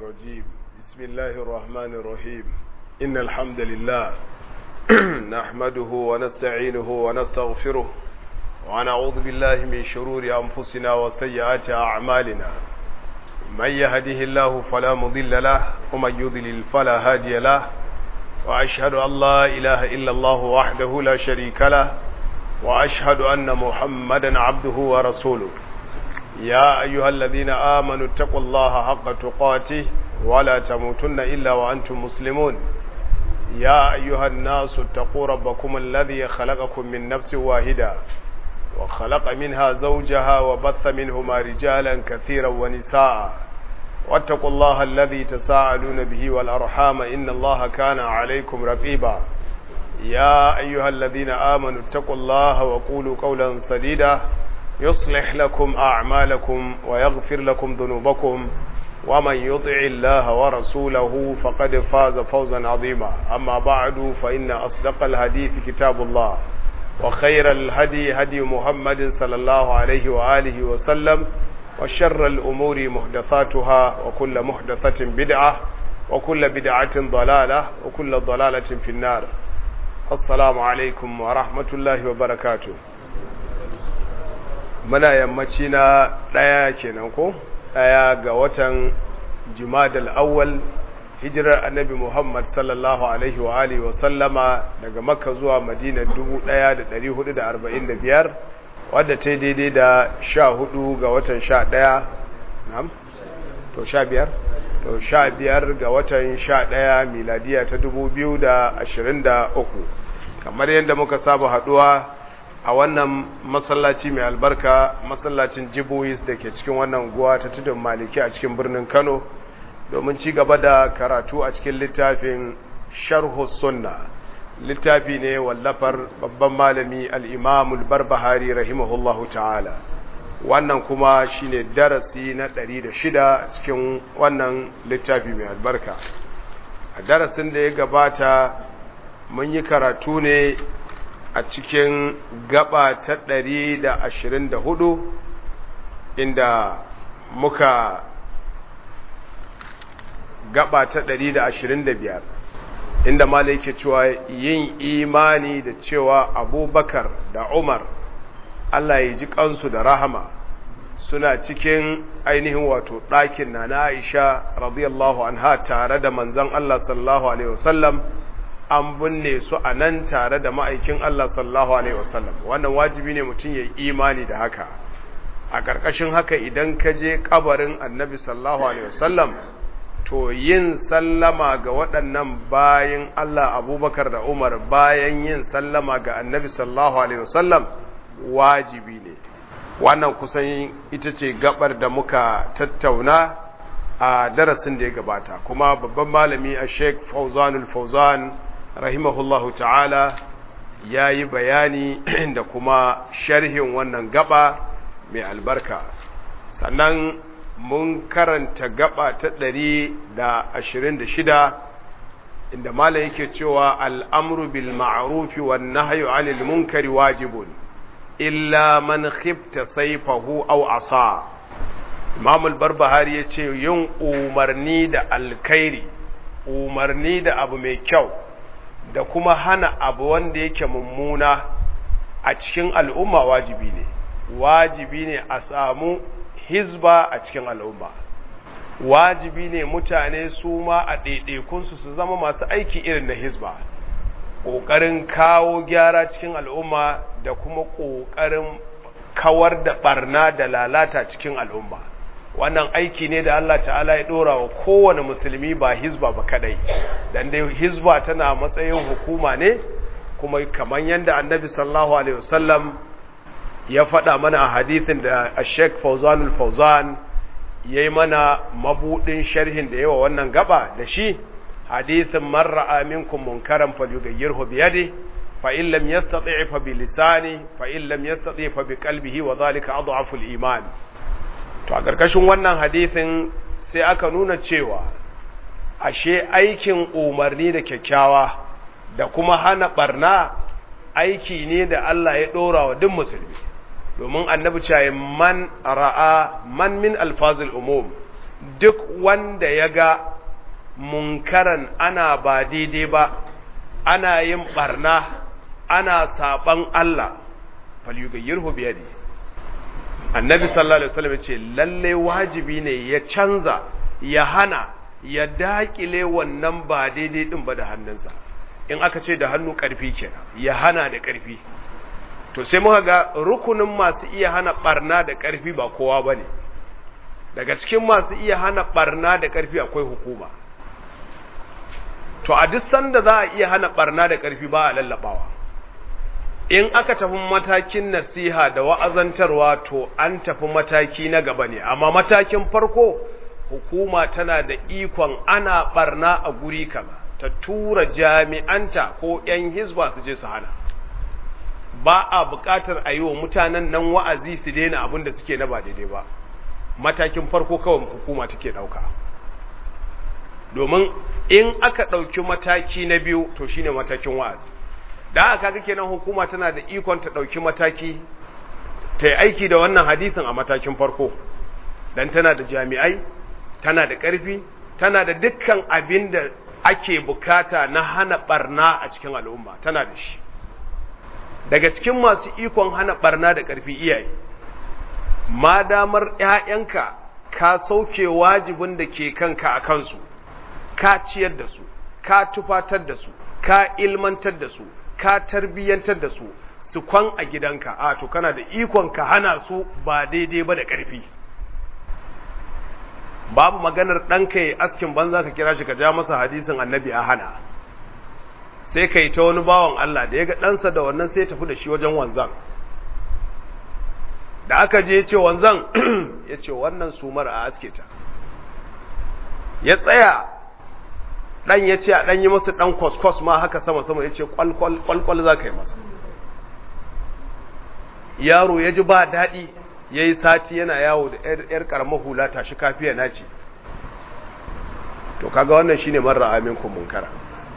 الرجيم بسم الله الرحمن الرحيم إن الحمد لله نحمده ونستعينه ونستغفره ونعوذ بالله من شرور أنفسنا وسيئات أعمالنا من يهده الله فلا مضل له ومن يضلل فلا هادي له وأشهد أن لا إله إلا الله وحده لا شريك له وأشهد أن محمدا عبده ورسوله يا أيها الذين آمنوا اتقوا الله حق تقاته ولا تموتن إلا وأنتم مسلمون يا أيها الناس اتقوا ربكم الذي خلقكم من نفس واحدة وخلق منها زوجها وبث منهما رجالا كثيرا ونساء واتقوا الله الذي تساءلون به والأرحام إن الله كان عليكم رقيبا يا أيها الذين آمنوا اتقوا الله وقولوا قولا سديدا يصلح لكم أعمالكم ويغفر لكم ذنوبكم ومن يطع الله ورسوله فقد فاز فوزا عظيما أما بعد فإن أصدق الحديث كتاب الله وخير الهدي هدي محمد صلى الله عليه وآله وسلم وشر الأمور محدثاتها وكل محدثة بدعة وكل بدعة ضلالة وكل ضلالة في النار السلام عليكم ورحمة الله وبركاته muna yammaci na ɗaya kenan ko ɗaya ga watan jumadal awwal hijirar annabi muhammad sallallahu alaihi wa alihi wa sallama daga makka zuwa madina 1445 wadda ta daidai da sha hudu ga watan sha ɗaya nam to sha biyar to sha biyar ga watan sha ɗaya miladiya ta 2023 kamar yadda muka saba haɗuwa a wannan masallaci mai albarka masallacin jibois da ke cikin wannan guwa ta tudun maliki a cikin birnin kano domin ci gaba da karatu a cikin littafin sharhu sunna littafi ne wallafar babban malami al'imamul barbahari rahimahullahu ta'ala wannan kuma shine darasi na ɗari da shida cikin wannan littafi mai albarka a darasin da ya gabata mun yi karatu ne a cikin gaba ta ɗari da ashirin da hudu inda muka gaba ta ɗari da ashirin da biyar inda mala yake cewa yin imani da cewa abubakar da umar Allah ya ji kansu da rahama suna cikin ainihin wato ɗakin na na aisha radiyallahu anha tare da manzan Allah sallallahu alaihi wasallam an binne su a nan tare da ma'aikin Allah sallallahu Alaihi wasallam wannan wajibi ne mutum ya yi imani da haka a ƙarƙashin haka idan ka je ƙabarin annabi sallallahu Alaihi wasallam to yin sallama ga waɗannan bayan Allah abubakar da umar bayan yin sallama ga annabi sallallahu Alaihi wasallam wajibi ne wannan kusan ita ce gabar da muka tattauna a darasin da ya gabata kuma babban malami a sheik fauzanul fauzan rahimahullahu ta'ala ya yi bayani da kuma sharhin wannan gaba mai albarka sannan mun karanta gaba ta ɗari da ashirin da shida inda mala yake cewa al'amru bil ma'arufi wa nahyu anil munkari wajibun illa man khifta saifahu aw asa imam al-barbahari yace yin umarni da alkhairi umarni da abu mai kyau da kuma hana abu wanda yake mummuna a cikin al'umma wajibi ne wajibi ne a samu hizba a cikin al'umma wajibi ne mutane su ma a ɗaiɗaikunsu su zama masu aiki irin na hizba ƙoƙarin kawo gyara cikin al'umma da kuma ƙoƙarin kawar da ɓarna da lalata cikin al'umma wannan aiki ne da Allah ta'ala ya dora wa kowane musulmi ba hizba ba kadai dan dai hizba tana matsayin hukuma ne kuma kamar yadda annabi sallallahu alaihi wasallam ya faɗa mana a hadithin da Sheikh Fauzanul Fauzan yayi mana mabudin sharhin da yawa wannan gaba da shi hadithin man ra'a minkum munkaran falyughayyirhu bi yadihi fa in lam yastati' fa bi lisani fa in lam yastati' fa bi qalbihi wa dhalika adhafu al-iman to a ƙarƙashin wannan hadisin sai aka nuna cewa ashe aikin umarni da kyakkyawa da kuma hana barna aiki ne da Allah ya ɗora wa duk musulmi domin annabi cewa man ra'a man min alfazil umum duk wanda ya ga munkaran ana ba daidai ba ana yin barna ana saban Allah falyughayyirhu bi yadi annabi sallallahu alaihi wasallam ce lalle wajibi ne ya canza ya hana ya dakile wannan ba daidai din ba da hannunsa in aka ce da hannu karfi kenan ya hana da karfi to sai muka ga rukunin masu iya hana barna da karfi ba kowa bane daga cikin masu iya hana barna da karfi akwai hukuma to a duk sanda za a iya hana barna da karfi ba a lallabawa in aka tafi matakin nasiha da wa'azantarwa to an tafi mataki na gaba ne amma matakin farko hukuma tana da ikon ana barna a guri kaza ta tura jami'anta ko 'yan hizba su je su hana ba a buƙatar a yi wa mutanen nan wa'azi su daina abin da suke na ba daidai ba matakin farko kawai hukuma take ɗauka domin in aka ɗauki mataki na biyu to shine matakin wa'azi da aka kaga kenan hukuma tana da ikon ta ɗauki mataki ta yi aiki da wannan hadisin a matakin farko dan tana da jami'ai tana da ƙarfi tana da dukkan abin da ake bukata na hana barna a cikin al'umma tana da shi daga cikin masu ikon hana barna da ƙarfi iyaye ma damar ‘ya'yanka ka sauke wajibin da ke kanka a kansu ka ciyar da su ka tufatar da su ka ilmantar da su ka tarbiyyantar da su su kwan a gidanka a to kana da ikon ka hana su ba daidai ba da ƙarfi babu maganar ɗanka ya askin banza ka kira shi ka ja masa hadisin annabi a hana sai ka yi ta wani bawan Allah da ya ga ɗansa da wannan sai ya tafi da shi wajen wanzan da aka je ce wanzan ya ce wannan sumar a aske ta ya tsaya ɗan ya ce a ɗan yi masa ɗan kwaskwas ma haka sama-sama ya ce kwalkwal za ka yi masa yaro ya ji ba daɗi ya yi sati yana yawo da ‘yar ƙaramar hula tashi kafiya na ce to kaga wannan shine marar amin munkara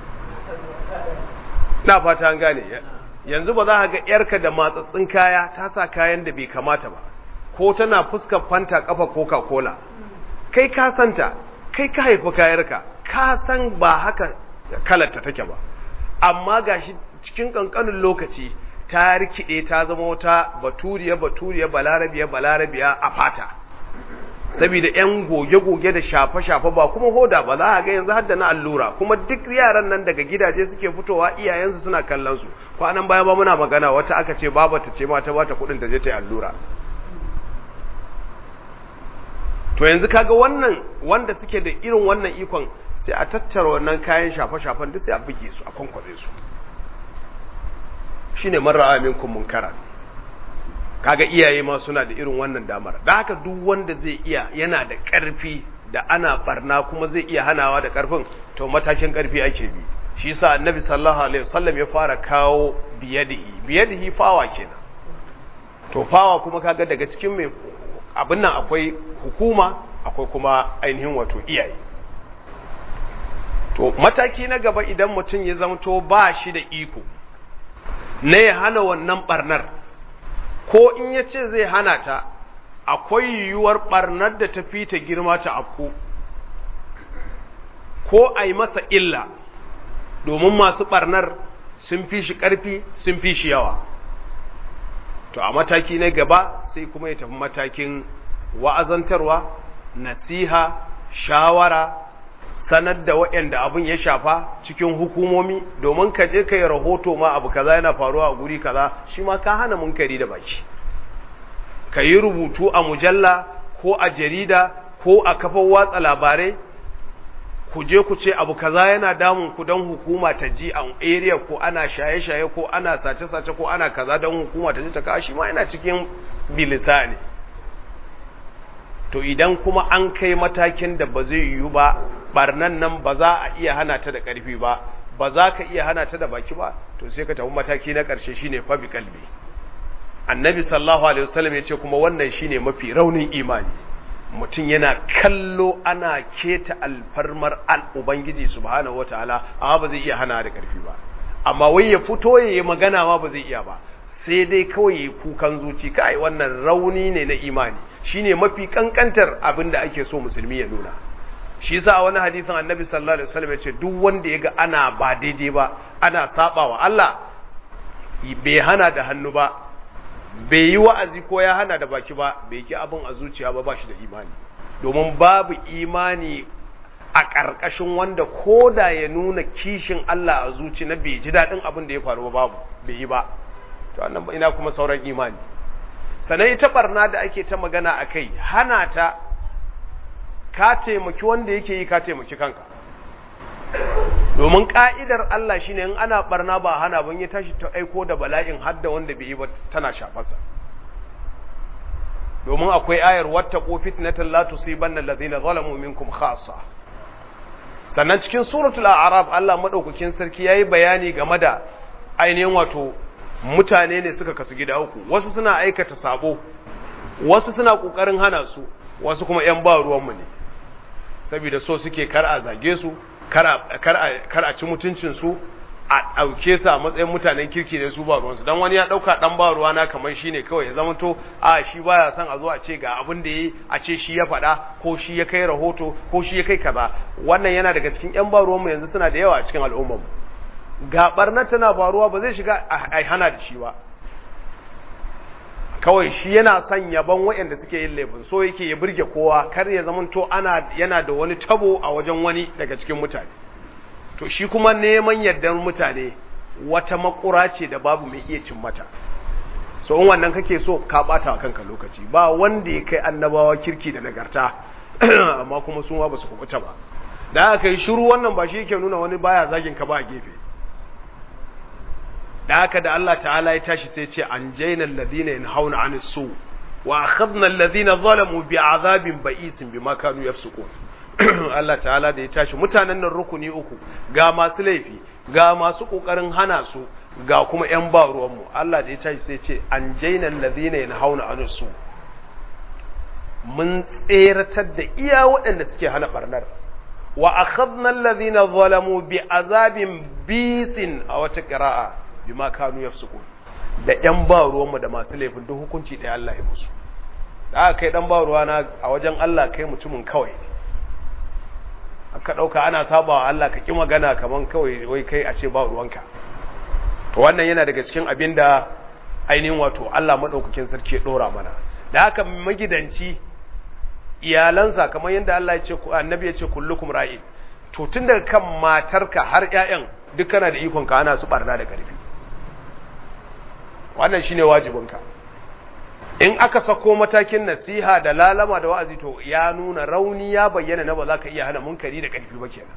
na fata an gane yanzu ba za ka ga ‘yarka da matsatsin kaya ta sa kayan da bai kamata ba ko tana fuskar fanta kafa coca-cola kai ka santa kai ka haifi kayarka ka san ba haka kalarta take ba amma gashi cikin kankanin lokaci ta rikide ta zama wata baturiya baturiya balarabiya balarabiya a fata saboda yan goge-goge da shafe-shafe ba kuma hoda ba za a ga yanzu hadda na allura kuma duk yaran nan daga gidaje suke fitowa iyayensu suna kallon su kwanan baya ba muna magana wata aka ce babata ce ma ta bata kudin ta je ta yi allura to yanzu kaga wannan wanda suke da irin wannan ikon sai a tattara wannan kayan shafe-shafen duk sai a buge su a kwankwaze su shine man ra'a minkum munkara kaga iyaye ma suna da irin wannan damar da haka duk wanda zai iya yana da ƙarfi da ana barna kuma zai iya hanawa da ƙarfin to matakin ƙarfi ake bi shi yasa annabi sallallahu alaihi wasallam ya fara kawo biyadihi biyadihi fawa kenan to fawa kuma kaga daga cikin mai abin nan akwai hukuma akwai kuma ainihin wato iyaye to mataki na gaba idan mutum ya zamto ba shi da iko na ya hana wannan barnar ko in ya ce zai hana ta akwai yiwuwar barnar da ta fi ta girma ta afku ko a yi masa illa domin masu barnar sun fi shi ƙarfi sun fi shi yawa to a mataki na gaba sai kuma ya tafi matakin wa'azantarwa nasiha shawara sanar da waɗanda abin ya shafa cikin hukumomi domin ka je ka yi rahoto ma abu kaza yana faruwa a guri kaza shi ma ka hana munkari da baki ka yi rubutu a mujalla ko a jarida ko a kafar watsa labarai ku je ku ce abu kaza yana damun ku don hukuma ta ji a area ko ana shaye-shaye ko ana sace-sace ko ana kaza don hukuma ta ji ta kawo shi ma yana cikin bilisa ne to idan kuma an kai matakin da ba zai yiwu ba barnan nan ba za a iya hana ta da ƙarfi ba ba za ka iya hana ta da baki ba to sai ka tafi mataki na ƙarshe shine fa bi kalbi annabi sallallahu alaihi wasallam ya ce kuma wannan shine mafi raunin imani mutum yana kallo ana keta alfarmar al ubangiji subhanahu wataala amma ba zai iya hana da ƙarfi ba amma wai ya fito ya yi magana ma ba zai iya ba sai dai kawai ya kukan zuci kai wannan rauni ne na imani shine mafi kankantar abin da ake so musulmi ya nuna shi yasa a wani hadisin annabi sallallahu alaihi wasallam ya ce duk wanda yaga ana ba daidai ba ana sabawa Allah bai hana da hannu ba bai yi wa'azi ko ya hana da baki ba bai ki abin a zuciya ba ba shi da imani domin babu imani a ƙarƙashin wanda ko da ya nuna kishin Allah a zuci na bai ji daɗin abin da ya faru ba babu bai yi ba to annan ina kuma sauran imani sannan ita barna da ake ta magana a kai hana ta ka taimaki wanda yake yi ka taimaki kanka domin ka'idar Allah shine in ana barna ba hana ban ya tashi ta aiko da bala'in hadda wanda bai yi ba tana shafarsa domin akwai ayar wattaqu fitnatan la tusibanna alladhina zalamu minkum khassa sannan cikin suratul a'raf Allah madaukakin sarki yayi bayani game da ainihin wato mutane ne suka kasu gida uku wasu suna aikata sabo wasu suna kokarin hana su wasu kuma yan ba ruwan mu ne saboda so suke kar a zage su kar a ci mutuncinsu a ɗauke su a matsayin mutanen kirki ne su ba ruwansu don wani ya ɗauka ɗan ba ruwana kamar shi ne kawai ya zama to a shi baya son a zo a ce ga abin da ya yi a ce shi ya faɗa ko shi ya kai rahoto ko shi ya kai kaza wannan yana daga cikin ƴan ba ruwanmu yanzu suna da yawa a cikin al'ummarmu ga ɓarnar tana faruwa ba zai shiga a hana da shi ba kawai shi yana son yaban waɗanda suke yin laifin so yake ya burge kowa kar ya zama to ana yana da wani tabo a wajen wani daga cikin mutane to shi kuma neman yardar mutane wata makura ce da babu mai iya cin mata so in wannan kake so ka bata kanka lokaci ba wanda ya kai annabawa kirki da nagarta amma kuma sun ba su kubuta ba da aka yi shiru wannan ba shi yake nuna wani baya zagin ka ba a gefe da haka da Allah ta'ala ya tashi sai ce an jaina alladhina yanhauna 'anil su wa akhadna alladhina zalamu bi'adhabin ba'isin bima kanu yafsukun Allah ta'ala da ya tashi mutanen nan rukuni uku ga masu laifi ga masu kokarin hana su ga kuma yan ba ruwan mu Allah da ya tashi sai ce an jaina alladhina yanhauna 'anil su mun tseratar da iya waɗanda suke hana barnar wa akhadna alladhina zalamu bi'adhabin bisin a wata qira'a bima kanu yafsukun da yan ba ruwanmu da masu laifin duk hukunci ɗaya Allah ya musu da aka kai dan ba ruwana a wajen Allah kai mutumin kawai aka ɗauka ana sabawa Allah ka ƙi magana kaman kawai wai kai a ce ba ruwanka to wannan yana daga cikin abin da ainihin wato Allah maɗaukakin sarki ya ɗora mana da haka magidanci iyalansa kamar yadda Allah ya ce annabi ya ce kullukum ra'in to tun daga kan matarka har ƴaƴan duk kana da ikon ka ana su barna da ƙarfi wannan shine wajibinka in aka sako matakin nasiha da lalama da wa'azi to ya nuna rauni ya bayyana na ba za ka iya hana munkari da ƙarfi ba kenan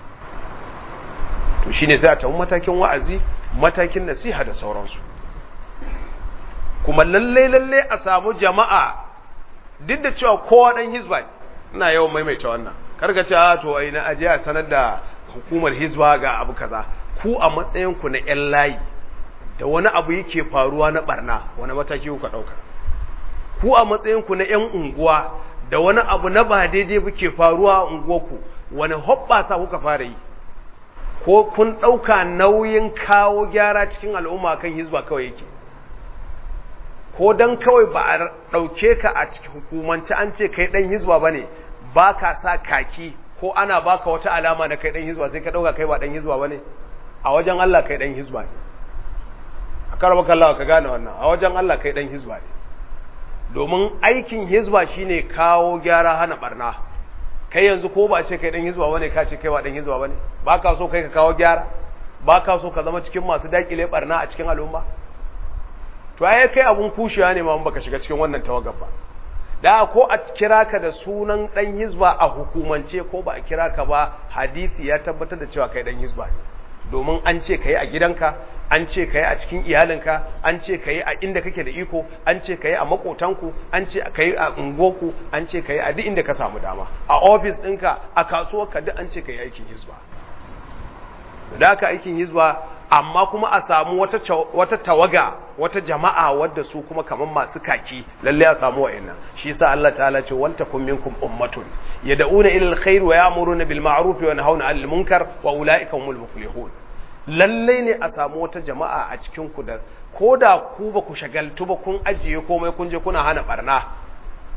to shine sai a tafi matakin wa'azi matakin nasiha da sauransu kuma lalle lalle a samu jama'a duk da cewa kowa dan hizba ina yawan maimaita wannan karka ce a to ai na aje a sanar da hukumar hizba ga abu kaza ku a matsayin ku na yan layi da wani abu yake faruwa na barna wani mataki kuka dauka ku a matsayin ku na yan unguwa da wani abu na ba daidai buke faruwa a unguwarku wani hoɓɓasa kuka fara yi ko kun ɗauka nauyin kawo gyara cikin al'umma kan hizba kawai yake ko don kawai ba a ɗauke ka a cikin hukumance an ce kai ɗan hizba ba ne ba ka sa kaki ko ana baka wata alama na kai ɗan hizba sai ka ɗauka kai ba ɗan hizba ba ne a wajen Allah kai ɗan hizba ne a karɓar kallawa ka gane wannan a wajen Allah kai ɗan hizba ne domin aikin hizba shine kawo gyara hana barna kai yanzu ko ba ce kai dan hizba bane ka ce kai ba dan hizba bane ba ka so kai ka kawo gyara ba ka so ka zama cikin masu dakile barna a cikin al'umma to ai kai abun kushiya ne ma mun baka shiga cikin wannan tawagar ba da ko a kira ka da sunan dan hizba a hukumance ko ba a kira ka ba hadisi ya tabbatar da cewa kai dan hizba ne domin an ce ka yi a gidanka an ce ka yi a cikin iyalinka an ce ka yi a inda kake da iko an ce ka yi a makotanku an ce ka yi a ungoku an ce ka yi a duk inda ka samu dama a ofis ɗinka a kasuwarka duk an ce ka yi aikin hizba da haka aikin hizba amma kuma a samu wata, wata tawaga wata jama'a wadda su kuma kamar masu kaki lalle a samu wa'annan shi yasa Allah ta'ala ce wal takum minkum ummatun yad'una ila alkhair wa ya'muruna bil ma'ruf wa yanhauna 'anil munkar wa ulaika humul muflihun lalle ne a samu wata jama'a a cikin ku da koda ku ba ku shagaltu ba kun ajiye komai kun je kuna hana barna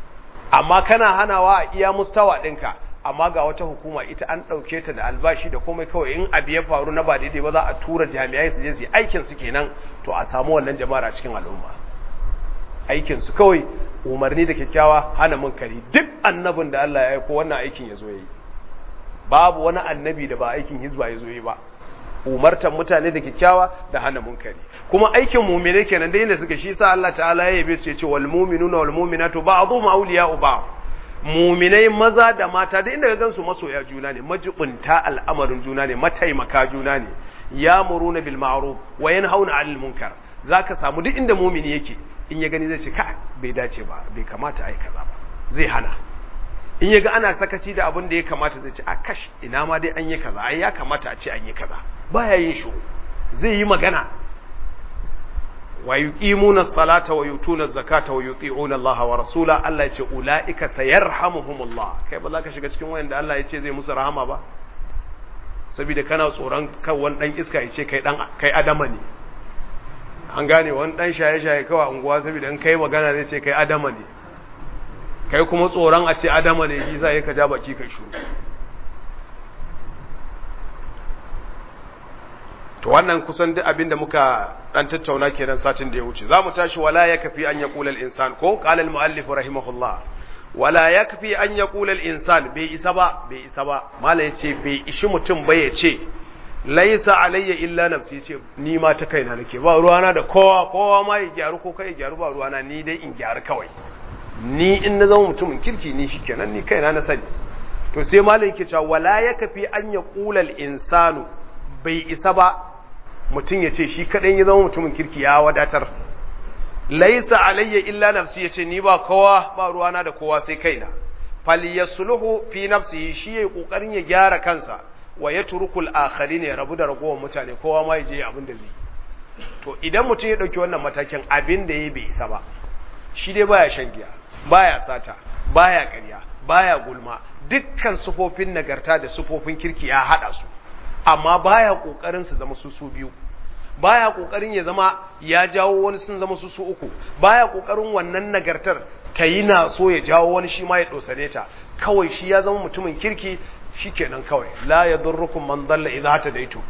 amma kana hanawa a iya mustawa ɗinka amma ga wata hukuma ita an ɗauke ta da albashi da komai kawai in abu ya faru na ba daidai ba za a tura jami'ai su je su yi aikin su kenan to a samu wannan jama'ar a cikin al'umma aikin su kawai umarni da kyakkyawa hana munkari duk annabin da Allah ya aiko wannan aikin ya zo yi babu wani annabi da ba aikin hizba ya zo yi ba umartan mutane da kyakkyawa da hana munkari kuma aikin mu'mine kenan da yadda suka shi sa Allah ta'ala ya yabe su ya ce wal mu'minuna wal mu'minatu ba'dhum awliya'u ba'd mu'minai maza da mata da inda ka gansu masoya juna ne majibunta al'amarin juna ne mataimaka juna ne ya'muruna bil ma'ruf wa yanhauna 'anil munkar zaka samu duk inda mu'mini yake in ya gani zai ce ka bai dace ba bai kamata ai kaza ba zai hana in ya ga ana sakaci da abin da ya kamata zai ce a kash ina ma dai an yi kaza ai ya kamata a ce an yi kaza baya yin shiru zai yi magana wa yuqimuna salata wa yutuna zakata wa yuti'una Allah wa rasula Allah ya ce ulaika sayarhamuhumullah kai ba za ka shiga cikin wayanda Allah ya ce zai musu rahama ba saboda kana tsoron kan wani dan iska ya ce kai dan kai adama ne an gane wani dan shaye-shaye kawai unguwa saboda in kai magana zai ce kai adama ne kai kuma tsoron a ce adama ne shi sa ka ja baki kai shuru to wannan kusan duk abinda muka dan tattauna kenan satin da ya wuce zamu tashi wala yakfi an yaqula al-insan ko qala al-muallif rahimahullah wala yakfi an yaqula al-insan bai isa ba bai isa ba mala yace bai ishi mutum ba yace laisa alayya illa nafsi yace ni ma ta kaina nake ba ruwana da kowa kowa ma ya gyaru ko kai ya gyaru ba ruwana ni dai in gyaru kawai ni in na zama mutumin kirki ni shikenan ni kaina na sani to sai malai yake cewa wala yakfi an yaqula al-insanu bai isa ba mutum ya ce shi kaɗan ya zama mutumin kirki ya wadatar laisa alayya illa nafsi ya ce ni ba kowa ba ruwana da kowa sai kaina falyasluhu fi nafsihi shi yayi kokarin ya gyara kansa wa yatrukul akharin ya rabu da ragowar mutane kowa ma yaje abin da zai to idan mutum ya dauki wannan matakin abin da yayi bai isa ba shi dai baya shan giya baya sata baya ƙarya baya gulma dukkan sufofin nagarta da sufofin kirki ya hada su amma baya kokarin su zama su su biyu baya kokarin ya zama ya jawo wani sun zama su su uku baya kokarin wannan nagartar ta yi na so ya jawo wani shi ma ya dosane ta kawai shi ya zama mutumin kirki shikenan kawai la yadurrukum man dalla idza hadaitu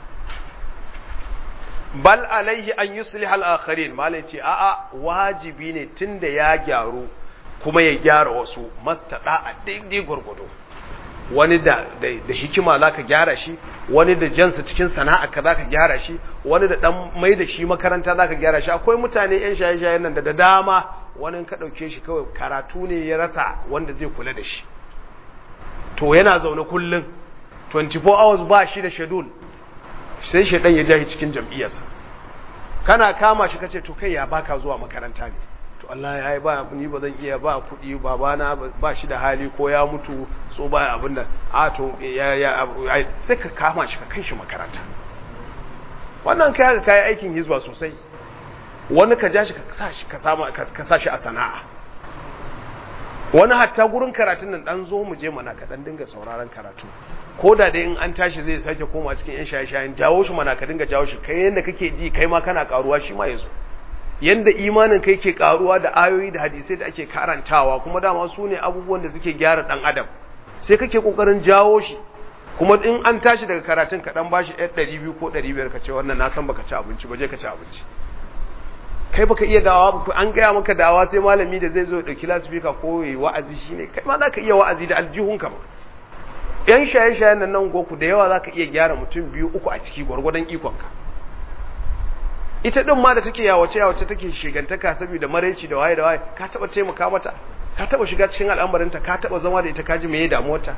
bal alaihi an yusliha al-akharin malai ce a'a wajibi ne tunda ya gyaru kuma ya gyara wasu mastada a daidai gurgudu wani da, da, da hikima za ka gyara shi wani da jansa cikin sana'a ka za ka gyara shi wani da dan mai da shi makaranta za ka gyara shi akwai mutane yan shaye-shayen nan da da dama wani ka ɗauke shi kawai karatu ne ya rasa wanda zai kula da shi to yana zaune kullum 24 hours ba shi da schedule sai shaidan ya jahi cikin jam'iyyarsa kana kama shi kace to kai ya baka zuwa makaranta ne to Allah ya yi ba ni ba zan iya ba kuɗi babana ba shi da hali ko ya mutu so ba abin da a to ya ya sai ka kama shi ka kai shi makaranta wannan kai haka kai aikin hizba sosai wani ka ja shi ka sa shi ka sama ka sa shi a sana'a wani hatta gurin karatun nan dan zo mu je mana ka dan dinga sauraron karatu ko da dai in an tashi zai sake koma cikin yan shaye-shayen jawo shi mana ka dinga jawo shi kai yanda kake ji kai ma kana karuwa shi ma yazo yanda imanin kai ke karuwa da ayoyi da hadisai da ake karantawa kuma dama su ne abubuwan da suke gyara dan adam sai kake kokarin jawo shi kuma in an tashi daga karatun ka dan bashi 200 ko 500 ka ce wannan na san baka ci abinci ba je ka ci abinci kai baka iya dawa ba an gaya maka dawa sai malami da zai zo dauki lasfika ko yi wa'azi shine kai ma zaka iya wa'azi da aljihunka ba yan shaye-shayen nan nan goku da yawa zaka iya gyara mutum biyu uku a ciki gwargwadon ikonka ita din ma da take yawace yawace take shigantaka saboda maraici da waye da waye ka taba taimaka mata ka taba shiga cikin al'amarinta ka taba zama da ita ka ji meye damuwarta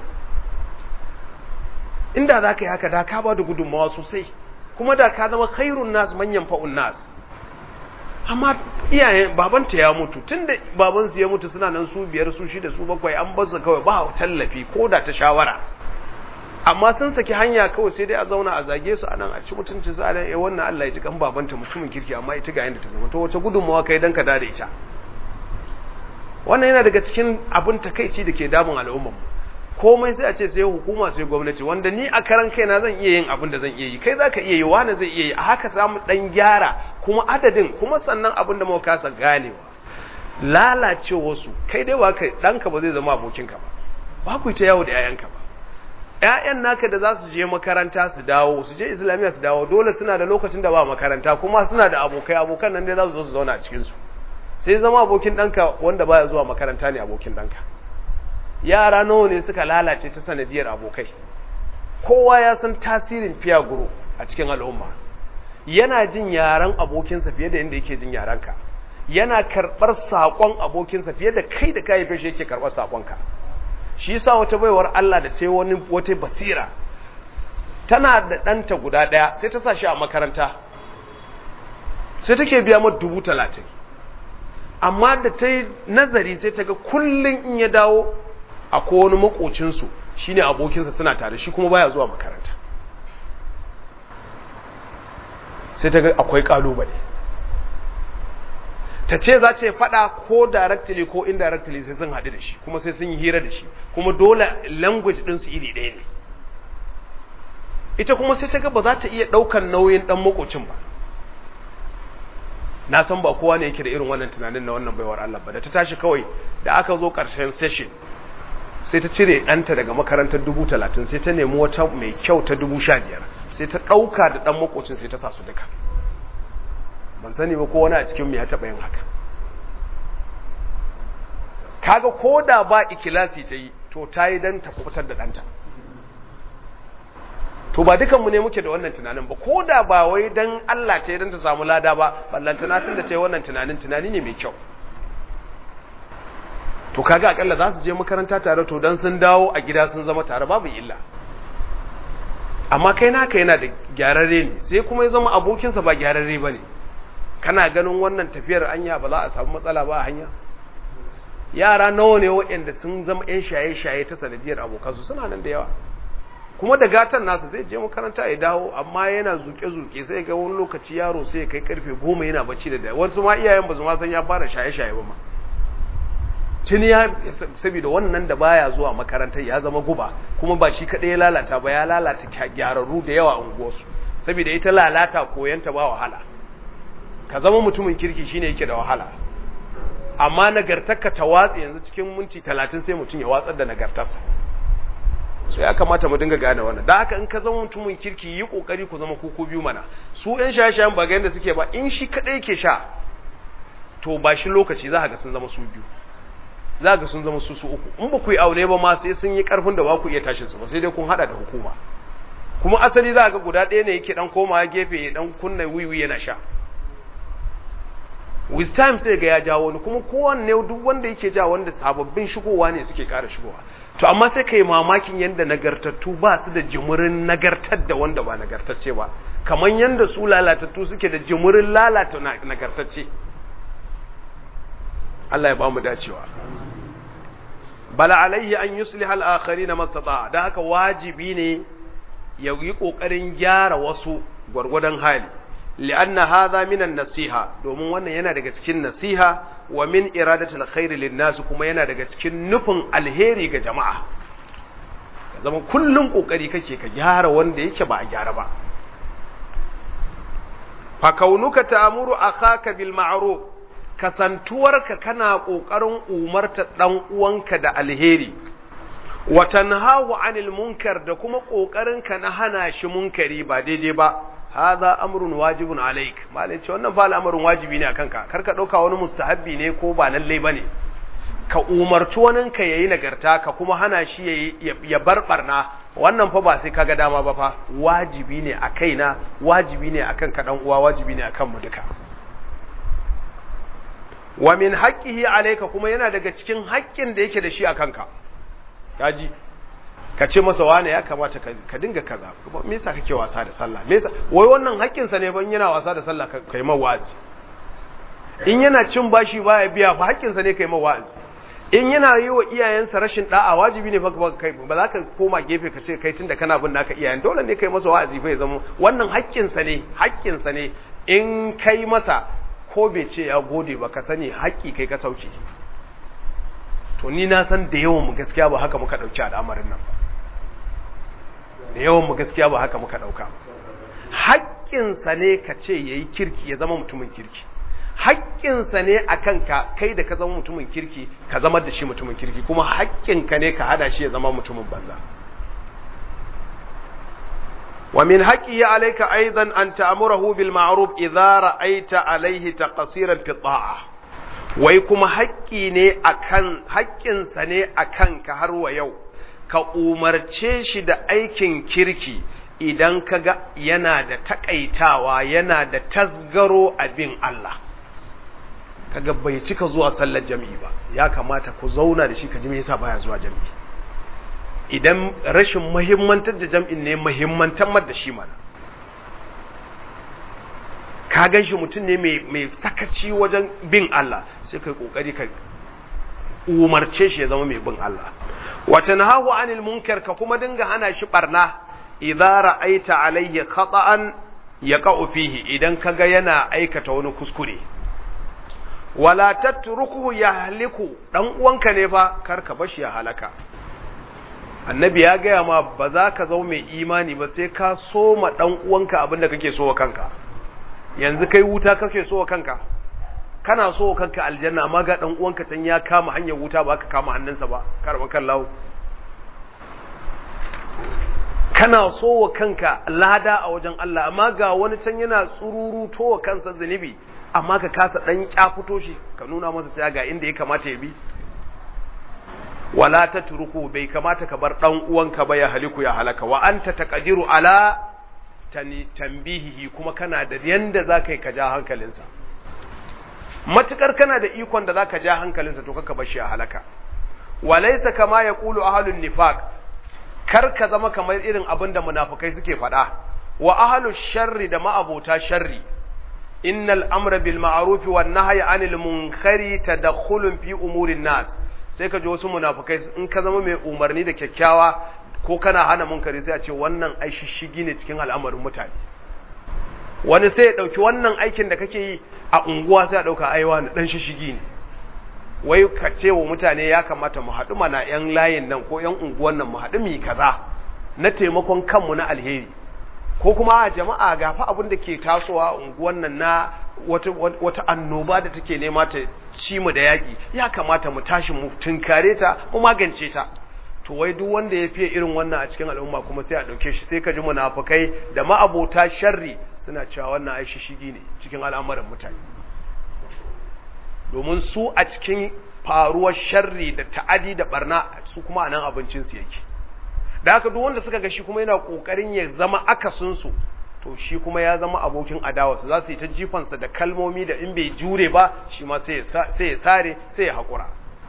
inda za ka yi haka da ka ba da gudunmawa sosai kuma da ka zama khairun nas manyan fa'un nas amma iyayen babanta ya mutu tunda babansu ya mutu suna nan su biyar su shida su bakwai an bazu kawai ba tallafi ko da ta shawara amma sun saki hanya kawai sai dai a zauna a zage su anan a ci mutunci su anan eh wannan Allah ya ji kan babanta mutumin kirki amma ita ga yanda ta zama to wace gudunmawa kai dan ka da ita wannan yana daga cikin abin takeici da ke damun al'ummar mu komai sai a ce sai hukuma sai gwamnati wanda ni a karan kaina zan iya yin abin da zan iya yi kai zaka iya yi wani zai iya yi a haka samu dan gyara kuma adadin kuma sannan abin da muka kasa ganewa lalacewarsu kai dai ba kai ɗanka ba zai zama abokinka ba ba ku ta yawo da 'ya'yanka ba ‘ya'yan naka da za su je makaranta su dawo su je islamiyya su dawo dole suna da lokacin da ba makaranta kuma suna da abokai abokan nan dai za su zo su zauna a cikinsu sai zama abokin ɗanka wanda baya zuwa makaranta ne abokin ɗanka yara nawa ne suka lalace ta sanadiyar abokai kowa ya san tasirin fiya guru a cikin al'umma yana jin yaren abokinsa fiye da yadda yake jin yarenka yana karɓar saƙon abokinsa fiye da kai da kayi fashe yake karɓar saƙonka shi yasa wata baiwar Allah da ta yi wani wata basira tana da ɗanta guda ɗaya sai ta sa shi a makaranta sai take biya mata dubu talatin amma da ta yi nazari sai ta ga kullum in ya dawo a wani makocinsu shi ne abokinsa suna tare shi kuma baya zuwa makaranta sai ta ga akwai ƙalubale ta ce za ce faɗa ko directly ko indirectly sai sun haɗu da shi kuma sai sun yi hira da shi kuma dole language ɗinsu iri ɗaya ne ita kuma sai ta ga ba za ta iya ɗaukan nauyin ɗan makocin ba na san ba kowa ne yake da irin wannan tunanin na wannan baiwar Allah ba da ta tashi kawai da aka zo ƙarshen session sai ta cire ɗanta daga makarantar dubu talatin sai ta nemi wata mai kyau ta dubu sha biyar sai ta ɗauka da ɗan makocin sai ta sa su duka ban sani ba ko wani a cikin ya taɓa yin haka kaga ko da ba ikilasi ta yi to ta yi don ta kubutar da ɗanta to ba dukanmu ne muke da wannan tunanin ba ko da ba wai don Allah ce don ta samu lada ba ballantana tun da ta yi wannan tunanin tunani ne mai kyau to kaga akalla za su je makaranta tare to don sun dawo a gida sun zama tare babu illa amma kai naka yana da gyararre ne sai kuma ya zama abokinsa ba gyararre ba ne kana ganin wannan tafiyar anya ba za a samu matsala ba a hanya yara nawa ne waɗanda sun zama 'yan shaye-shaye ta sanadiyar abokansu suna nan da yawa kuma da gatan nasa zai je makaranta ya dawo amma yana zuke-zuke sai ga wani lokaci yaro sai ya kai karfe goma yana bacci da da wasu ma iyayen ba su ma san ya fara shaye-shaye ba ma tuni ya saboda wannan da baya zuwa makarantar ya zama guba kuma ba shi kaɗai ya lalata ba ya lalata gyararru da yawa a unguwarsu saboda ita lalata koyanta ba wahala ka zama mutumin kirki shine yake da wahala amma nagartarka ta watsi yanzu cikin minti talatin sai mutum ya watsar da nagartarsa so ya kamata mu dinga gane wannan da haka in ka zama mutumin kirki yi kokari ku zama kuku biyu mana su yan shaye-shayen ba ga yanda suke ba in shi kadai yake sha to ba shi lokaci za ga sun zama su biyu za ga sun zama su su uku in ba ku yi aure ba ma sai sun yi karfin da ba ku iya tashin su ba sai dai kun hada da hukuma kuma asali za ga guda ɗaya ne yake dan komawa gefe ya dan kunna wiwi yana sha with time sai ga ya jawo wani kuma kowanne duk wanda yake ja wanda sababbin shigowa ne suke ƙara shigowa to amma sai kai mamakin yanda nagartattu ba su da jimurin nagartar da wanda ba nagartacce ba kamar yanda su lalatattu suke da jimurin lalata nagartacce Allah ya ba mu dacewa bala alaihi an yusliha al-akharin mastata dan haka wajibi ne ya yi kokarin gyara wasu gwargwadon hali li'anna hadha min an-nasiha domin wannan yana daga cikin nasiha wa min iradatil khair lin-nas kuma yana daga cikin nufin alheri ga jama'a ka zama kullun kokari kake ka gyara wanda yake ba a gyara ba fa kaunuka ta'muru akhaka bil ma'ruf kasantuwarka kana kokarin umarta dan uwanka da alheri wa tanhahu 'anil munkar da kuma kokarin ka na hana shi munkari ba daidai ba hadha amrun wajibun alaik malai ce wannan fa al'amarin wajibi ne akan ka karka dauka wani mustahabbi ne ko ba lalle bane ka umarci wani ka yayi nagarta ka kuma hana shi yayi ya bar barna wannan fa ba sai kaga dama ba fa wajibi ne a kaina wajibi ne akan ka dan uwa wajibi ne akan mu duka wa min haqqihi alayka kuma yana daga cikin haƙƙin da yake da shi akan ka kaji ka ce masa wane ya kamata ka dinga kaza me yasa kake wasa da sallah me yasa wai wannan haƙƙin sa ne ban yana wasa da sallah kai ma wa'azi in yana cin bashi baya biya ba haƙƙin sa ne kai ma wa'azi in yana yi wa iyayensa rashin da'a wajibi ne fa kai ba za ka koma gefe ka ce kai tunda kana bin naka iyayen dole ne kai masa wa'azi fa ya zama wannan haƙƙin sa ne haƙƙin sa ne in kai masa ko bai ce ya gode ba ka sani haƙƙi kai ka sauke to ni na san da yawan mu gaskiya ba haka muka ɗauki al'amarin nan ba da yawan mu gaskiya ba haka muka ɗauka haƙƙinsa ne ka ce ya yi kirki ya zama mutumin kirki haƙƙinsa ne a kanka kai da ka zama mutumin kirki ka zama da shi mutumin kirki kuma haƙƙinka ne ka hada shi ya zama mutumin banza wa min haqqihi alayka aidan an ta'murahu bil ma'ruf idza ra'aita alayhi taqsiran fi ta'a wai kuma haƙƙi ne akan haƙƙinsa ne akan ka har wa yau ka umarce shi da aikin kirki idan ka ga yana da takaitawa yana da tasgaro a bin Allah kaga bai cika zuwa sallar jami'i ba ya kamata ku zauna da shi ka ji me yasa baya zuwa jami'i idan rashin muhimmantar da jam'in ne muhimmantar da shi mana ka gan shi mutum ne mai sakaci wajen bin Allah sai kai kokari ka umarce shi ya zama mai bin Allah wata nahahu anil munkar ka kuma dinga hana shi barna idza ra'aita alayhi khata'an yaqa'u fihi idan kaga yana aikata wani kuskure wala tatrukuhu yahliku dan uwanka ne fa kar ka bashi ya halaka annabi ya gaya ma ba za ka zama mai imani ba sai ka soma dan uwanka abinda kake so wa kanka yanzu kai wuta kake so wa kanka kana so wa kanka aljanna amma ga dan uwanka can ya kama hanyar wuta ba ka kama hannunsa ba karban kallahu kana so wa kanka lada a wajen Allah amma ga wani can yana tsururu to wa kansa zunubi amma ka kasa dan kyafuto shi ka nuna masa cewa ga inda ya kamata ya bi wala tatruku bai kamata ka bar dan uwanka ba ya haliku ya halaka wa anta taqdiru ala tanbihihi kuma kana da yanda zaka yi ka ja hankalinsa matukar kana da ikon da zaka ja hankalinsa to kaka bar shi ya halaka walaysa kama yaqulu ahlun nifaq kar ka zama kamar irin abin da munafukai suke faɗa wa ahlus sharri da ma'abota sharri innal amra bil ma'ruf wan nahyi anil munkari tadkhulun fi umurin nas sai ka ji wasu munafukai in ka zama mai umarni da kyakkyawa ko kana hana munkari sai a ce wannan ai shishigi ne cikin al'amarin mutane wani sai ya dauki wannan aikin da kake yi a unguwa sai ya dauka aiwa na dan shishigi ne wai ka ce wa mutane ya kamata mu haɗu mana ‘yan layin nan ko ‘yan unguwan nan mu haɗu mu kaza na taimakon kanmu na alheri ko kuma a jama'a gafa abin da ke tasowa a unguwan nan na wata, wata annoba da take nema ta ci mu da yaƙi ya kamata mu tashi mu tunkare ta mu magance ta to wai duk wanda ya fiye irin wannan a cikin al'umma kuma sai a ɗauke shi sai ka ji munafukai da ma'abota sharri suna cewa wannan ai shigi ne cikin al'amuran mutane domin su a cikin faruwar sharri da ta'adi da barna su kuma anan abincinsu yake da haka duk wanda suka ga shi kuma yana kokarin ya zama akasinsu to shi kuma ya zama abokin adawarsu za su yi ta jifansa da kalmomi da in bai jure ba shi ma sai ya sare sai ya haƙura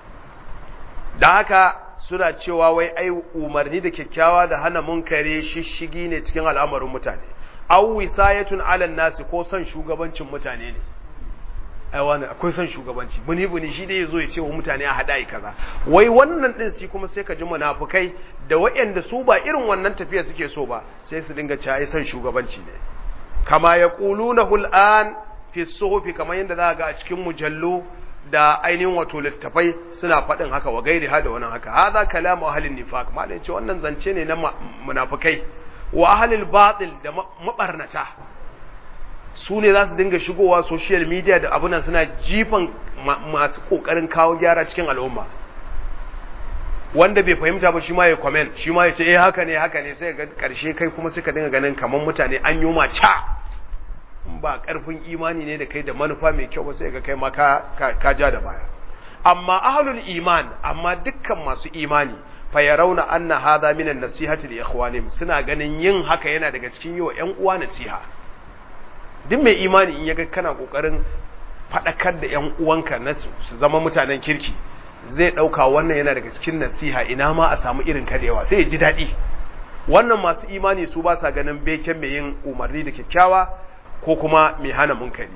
da haka suna cewa wai ai umarni da kyakkyawa da hana munkare shishigi ne cikin al'amarin mutane aw wisayatun alan nasi ko son shugabancin mutane ne ai wani akwai son shugabanci buni buni shi dai yazo ya ce wa mutane a hada kaza wai wannan din shi kuma sai ka ji munafukai da waɗanda su ba irin wannan tafiya suke so ba sai su dinga cewa ai son shugabanci ne kama yaquluna hul'an fi suhufi kamar yadda za ga a cikin mujallu da ainihin wato littafai suna faɗin haka wa gairi ha da wannan haka hadha kalamu ahlin nifaq malai ce wannan zance ne na munafukai wa ahlil batil da mabarnata su ne za su dinga shigowa social media da abunan suna jifan masu kokarin kawo gyara cikin al'umma wanda bai fahimta ba shi ma ya comment shi ma ya ce eh haka ne haka ne sai ga karshe kai kuma suka dinga ganin kaman mutane an yi ma ca in ba karfin imani ne da kai da manufa mai kyau ba sai ga kai ma ka ka ja da baya amma ahlul iman amma dukkan masu imani fa yarawna anna hadha min an-nasihati li ikhwanihim suna ganin yin haka yana daga cikin yi wa ƴan uwa nasiha duk mai imani in yaga kana kokarin faɗakar da ‘yan uwanka na su zama mutanen kirki zai ɗauka wannan yana daga cikin nasiha ina ma a samu irin kadewa sai ya ji daɗi wannan masu imani su ba sa ganin beken mai yin umarni da kyakkyawa ko kuma mai hana munkari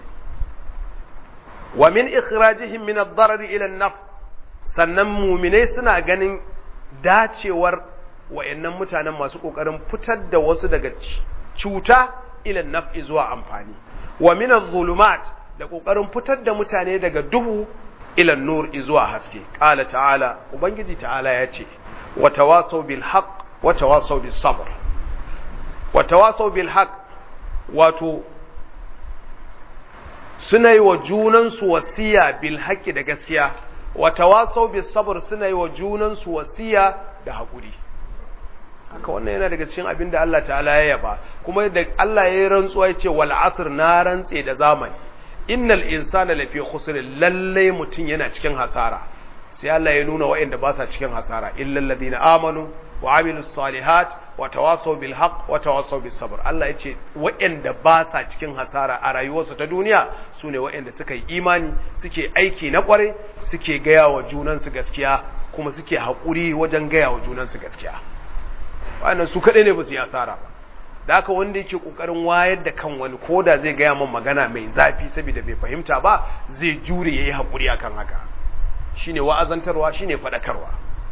wa min ikhrajihim min ad-darar ila an-naf sannan muminai suna ganin dacewar wayannan mutanen masu kokarin fitar da wasu daga cuta ila naf'i zuwa amfani wa min adh-dhulumat da kokarin fitar da mutane daga duhu ila nur zuwa haske qala ta'ala ubangiji ta'ala yace wa tawasaw bil haqq wa tawasaw bis sabr wa tawasaw bil haqq wato suna yi wa junansu wasiya bil haqqi da gaskiya wa tawasau bis sabr suna yi wa junansu wasiya da haƙuri haka wannan yana daga cikin abin da Allah ta'ala ya yaba kuma da Allah ya yi rantsuwa ya ce wal asr na rantse da zamani innal insana lafi khusr lalle mutun yana cikin hasara sai Allah ya nuna waɗanda ba sa cikin hasara illal ladina amanu wa amilus salihat wa tawasaw bil haqq wa tawasaw bis sabr Allah ya ce waɗanda ba sa cikin hasara a rayuwarsu ta duniya sune waɗanda suka yi imani suke aiki na kware suke gaya wa junansu gaskiya kuma suke haƙuri wajen gaya wa junansu gaskiya wannan su kaɗai ne ba su yi asara ba da haka wanda yake ƙoƙarin wayar da kan wani ko da zai gaya min magana mai zafi saboda bai fahimta ba zai jure ya yi haƙuri akan haka shine wa'azantarwa shine faɗakarwa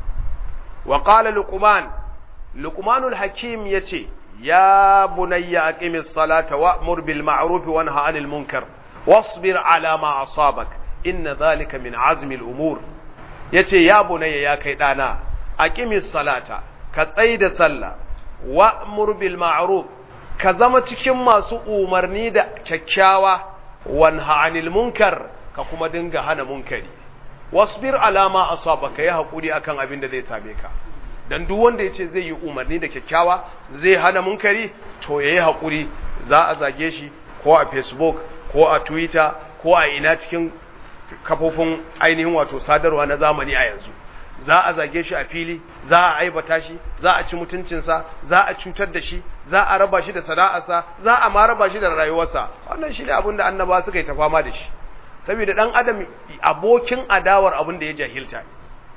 wa qala luqman luqmanul hakim yace ya bunayya aqimis salata wa'mur bil ma'ruf wa nha 'anil munkar wasbir 'ala ma asabak inna dhalika min 'azmi al umur yace ya bunayya ya kai dana aqimis salata ka tsaida sallah wa'mur bil ma'ruf ka zama cikin masu umarni da kyakkyawa wanha 'anil munkar ka kuma dinga hana munkari wasbir alama asabaka ya hakuri akan abin da zai same ka dan duk wanda yace zai yi umarni da kyakkyawa zai hana munkari to yayi hakuri za a zage shi ko a Facebook ko a Twitter ko a ina cikin kafofin ainihin wato sadarwa na zamani a yanzu za a zage shi a fili za a aibata shi za a ci mutuncinsa za a cutar da shi za a raba shi da sana'arsa za a ma raba shi da rayuwarsa wannan shi ne abin da annaba suka yi ta fama da shi saboda dan adam abokin adawar abin da ya jahilta ne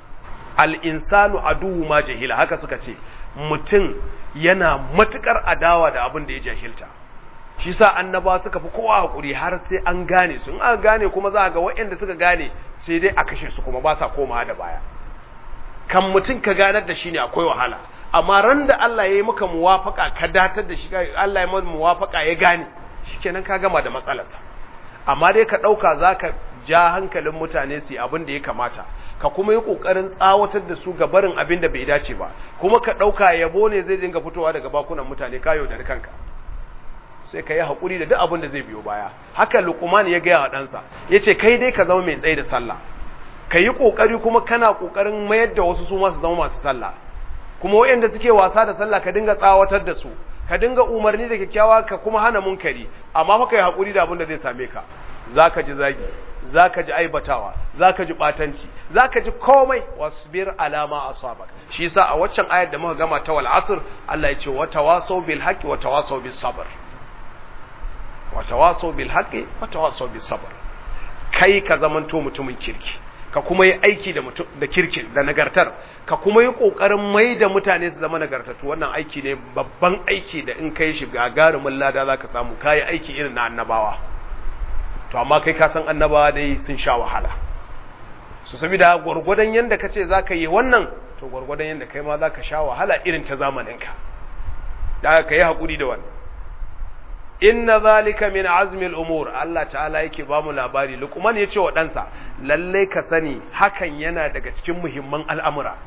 al-insanu aduwu ma jahila haka suka ce mutum yana matukar adawa da abin da ya jahilta shi sa annaba suka fi kowa hakuri har sai an gane su in aka gane kuma za a ga waɗanda suka gane sai dai a kashe su kuma ba sa komawa da baya kan mutum ka ganar da shi ne akwai wahala amma ran da Allah ya yi maka muwafaka ka datar da shi Allah ya maka muwafaka ya gane shikenan ka gama da matsalarsa amma dai ka ɗauka za ka ja hankalin mutane su yi abin da ya kamata ka kuma yi ƙoƙarin tsawatar da su ga barin abin da bai dace ba kuma ka ɗauka yabo ne zai dinga fitowa daga bakunan mutane ka yaudari kanka sai ka yi haƙuri da duk abin da zai biyo baya haka lukuman ya gaya wa ɗansa ya ce kai dai ka zama mai tsaye da sallah ka yi ƙoƙari kuma kana ƙoƙarin mayar da wasu su masu zama masu sallah kuma waɗanda suke wasa da sallah ka dinga tsawatar da su ka dinga umarni da kyakkyawa ka kuma hana munkari amma fa kai hakuri da abin da zai same ka zaka ji zagi zaka ji aibatawa zaka ji batanci zaka ji komai wasbir alama asabak shi yasa a waccan ayar da muka gama ta wal asr Allah ya ce wa tawasaw bil haqqi wa tawasaw bis sabr wa tawasaw bil haqqi wa tawasaw bis sabr kai ka zamanto mutumin kirki ka kuma yi aiki da mutum da kirkin da nagartar ka kuma yi kokarin mai da mutane su zama nagartattu wannan aiki ne babban aiki da in kai shi gagarumin lada zaka samu kai aiki irin na annabawa to amma kai ka san annabawa dai sun sha wahala su saboda gurgurdan yanda kace zaka yi wannan to gurgurdan yanda kai ma zaka sha wahala irin ta zamanin ka da ka yi hakuri da wannan inna zalika min azmil umur Allah ta'ala yake ba mu labari Luqman yace wa ɗansa lalle ka sani hakan yana daga cikin muhimman al'amura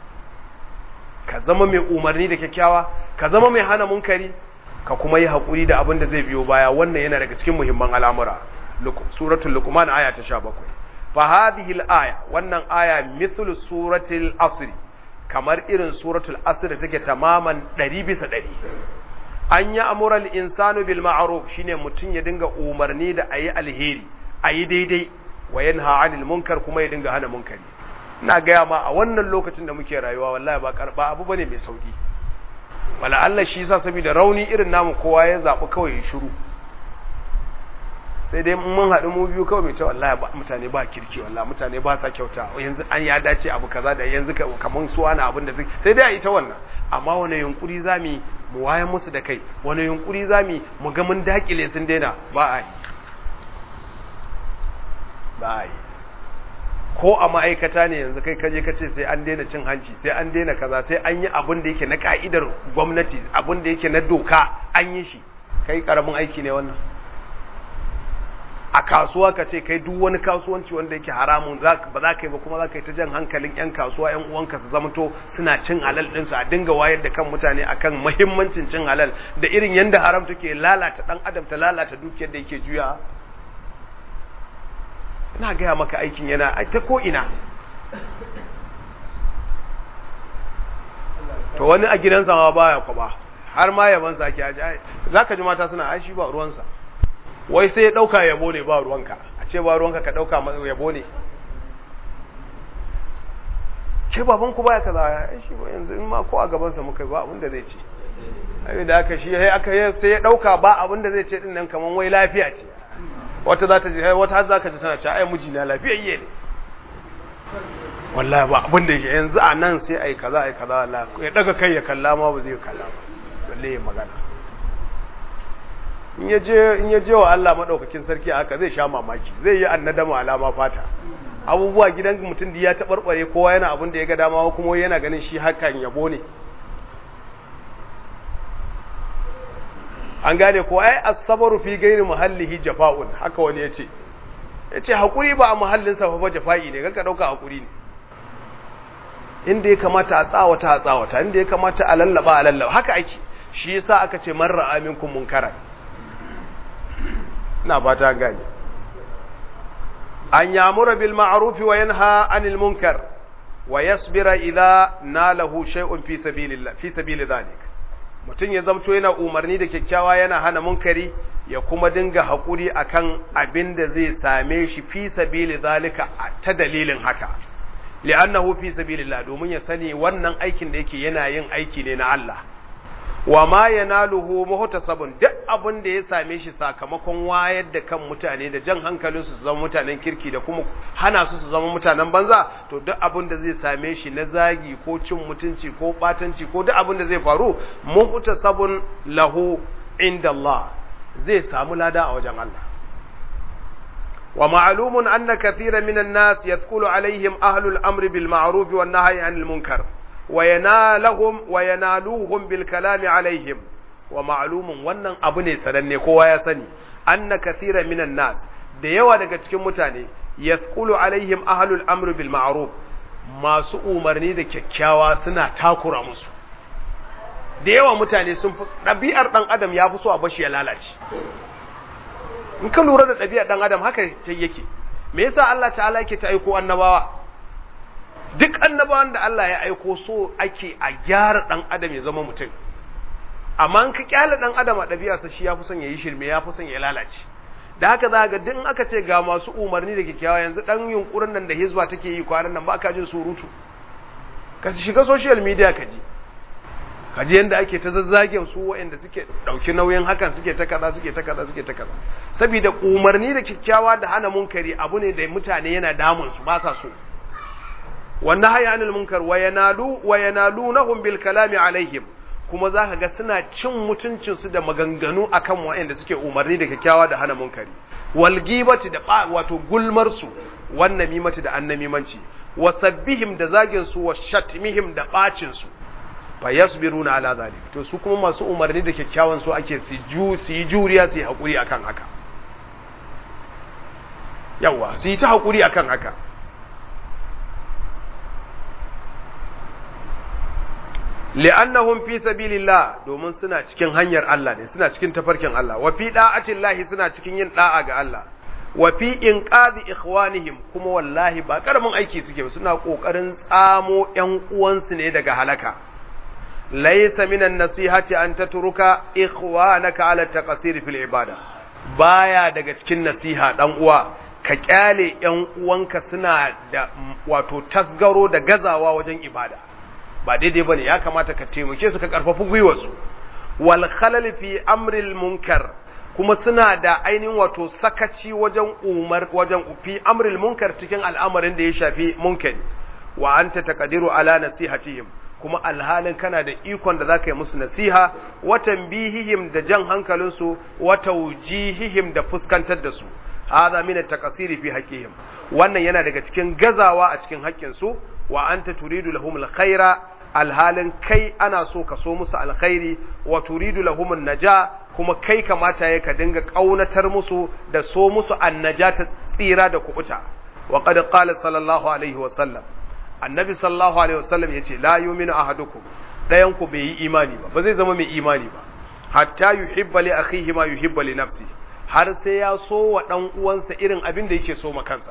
ka zama mai umarni da kyakkyawa ka zama mai hana munkari ka kuma yi hakuri da abin da zai biyo baya wannan yana daga cikin muhimman al'amura suratul luqman aya ta 17 fa hadhihi al-aya wannan aya mithlu suratul asr kamar irin suratul asr da take tamaman 100 bisa 100 an yi amural insanu bil ma'ruf shine mutum ya dinga umarni da ayi alheri ayi daidai wa yanha 'anil munkar kuma ya dinga hana munkari ina gaya ma a wannan lokacin da muke rayuwa wallahi ba karba abu bane mai sauki wala Allah shi yasa saboda rauni irin namu kowa ya zabi kawai ya shiru sai dai mun haɗu mu biyu kawai mai ce wallahi ba mutane ba kirki wallahi mutane ba sa kyauta yanzu an ya dace abu kaza da yanzu kaman su wani abin da sai dai a yi ta wannan amma wani yunkuri zami mu wayan musu da kai wani yunkuri zami mu ga mun dakile sun daina ba a yi ba a yi ko a ma'aikata ne yanzu kai kaje ka ce sai an daina cin hanci sai an daina kaza sai an yi abin da yake na ka'idar gwamnati abin da yake na doka an yi shi kai karamin aiki ne wannan a kasuwa ka ce kai duk wani kasuwanci wanda yake haramun ba za ka yi ba kuma za ka yi ta jan hankalin 'yan kasuwa 'yan uwanka su zamto suna cin halal ɗinsu a dinga wayar da kan mutane akan mahimmancin cin halal da irin yadda haram take lalata ɗan adam ta lalata dukiyar da yake juya ina gaya maka aikin yana ta ko ina to wani a gidansa ma baya kwaba har ma yaban sa ke aji zaka ji mata suna ai shi ba ruwansa wai sai ya dauka yabo ne ba ruwanka a ce ba ruwanka ka dauka yabo ne ke baban ku baya kaza ai shi ba yanzu in ma ko a gaban sa muka ba abin da zai ce ai da aka shi sai aka sai ya dauka ba abin da zai ce din nan kaman wai lafiya ce wata za ta ji wata har za ka ji tana ce ai miji na lafiyayye ne wallahi ba abin da yake yanzu a nan sai ai kaza ai kaza wallahi ya daga kai ya kalla ma ba zai kalla ba balle ya magana in ya je in ya je wa Allah madaukakin sarki haka zai sha mamaki zai yi annadama alama fata abubuwa gidan mutum da ya tabarbare kowa yana abin da ya ga dama kuma yana ganin shi hakan yabo ne an gane ko ai as-sabru fi ghairi muhallihi jafa'un haka wani yace yace hakuri ba a muhallin sa fa jafa'i ne kanka dauka hakuri ne inda ya kamata a tsawata a tsawata inda ya kamata a lallaba a lallaba haka ake shi yasa aka ce man ra'a minkum munkara ina fata gane an yamura bil ma'ruf wa yanha 'anil munkar wa yasbira idha nalahu shay'un fi sabilillah fi sabili dhalik mutum ya zamto yana umarni da kyakkyawa yana hana munkari ya kuma dinga haƙuri akan abin da zai same shi fi sabili zalika ta dalilin haka li'annahu fi sabilillah domin ya sani wannan aikin da yake yana yin aiki ne na Allah wa ma yanaluhu muhtasabun duk abin da ya same shi sakamakon wayar da kan mutane da jan hankalin su zama mutanen kirki da kuma hana su su zama mutanen banza to duk abin da zai same shi na zagi ko cin mutunci ko batanci ko duk abin da zai faru muhtasabun lahu inda Allah zai samu lada a wajen Allah wa ma'lumun anna kathiran minan nas yadkhulu alaihim ahlul amri bil ma'ruf wan nahyi anil munkar وينالهم وينالوهم بالكلام عليهم ومعلوم wannan abu ne sananne kowa ya sani anna kathira minan nas da yawa daga cikin mutane yasqulu alaihim ahlul amr bil ma'ruf masu umarni da kyakkyawa suna takura musu da yawa mutane sun fi ɗabi'ar ɗan adam ya fi so a bashi ya lalace in ka lura da ɗabi'ar ɗan adam haka yake me yasa Allah ta'ala yake ta aiko annabawa duk annabawan da Allah ya aiko so ake a gyara dan adam ya zama mutum amma in ka kyale dan adam a ɗabi'arsa shi ya fi son ya yi shirme ya fi son ya lalace da haka za ga duk aka ce ga masu umarni da kyakkyawa yanzu dan yunkurin nan da hizba take yi kwanan nan ba ka jin surutu ka shiga social media ka ji ka ji yanda ake ta zazzagen su waɗanda suke ɗauki nauyin hakan suke ta kaza suke ta kaza suke ta kaza saboda umarni da kyakkyawa da hana munkari abu ne da mutane yana damun su ba sa so wannan haya anil munkar wa yanalu wa yanalunahum bil kalami alaihim kuma zaka ga suna cin mutuncin su da maganganu akan wayanda suke umarni da kyakkyawa da hana munkari wal gibati da wato gulmar su wan namimati da annamimanci wa sabbihim da zagin su wa shatmihim da bacin su fa yasbiruna ala zalik to su kuma masu umarni da kyakkyawan su ake su ju su yi juriya su yi hakuri akan haka yawa su yi ta hakuri akan haka li'annahum fi sabilillah domin suna cikin hanyar Allah ne suna cikin tafarkin Allah wa fi da'atillahi suna cikin yin da'a ga Allah wa fi inqadhi ikhwanihim kuma wallahi ba karamin aiki suke ba suna kokarin tsamo ƴan uwansu ne daga halaka laysa minan nasihati an tatruka ikhwanaka ala taqsir fil ibada baya daga cikin nasiha dan uwa ka kyale ƴan uwanka suna da wato tasgaro da gazawa wajen ibada ba daidai bane ya kamata ka taimake su ka karfafi gwiwarsu wal khalal fi amril munkar kuma suna da ainihin wato sakaci wajen umar wajen fi amril munkar cikin al'amarin da ya shafi munkari wa anta taqdiru ala nasihatihim kuma alhalin kana da ikon da zaka yi musu nasiha wa tanbihihim da jan hankalinsu wa tawjihihim da fuskantar da su hadha min at-taqsiri fi haqqihim wannan yana daga cikin gazawa a cikin haƙƙinsu wa anta turidu lahum al-khaira alhalin kai ana so ka so musu alkhairi wa turidu lahum naja kuma kai kamata ya ka dinga kaunatar musu da so musu annaja ta tsira da kubuta wa qad qala sallallahu alaihi wa sallam annabi sallallahu alaihi wa sallam yace la yu'minu ahadukum dayan ku bai yi imani ba ba zai zama mai imani ba hatta yuhibba li akhihi ma yuhibba li nafsi har sai ya so wa dan uwansa irin abin da yake so ma kansa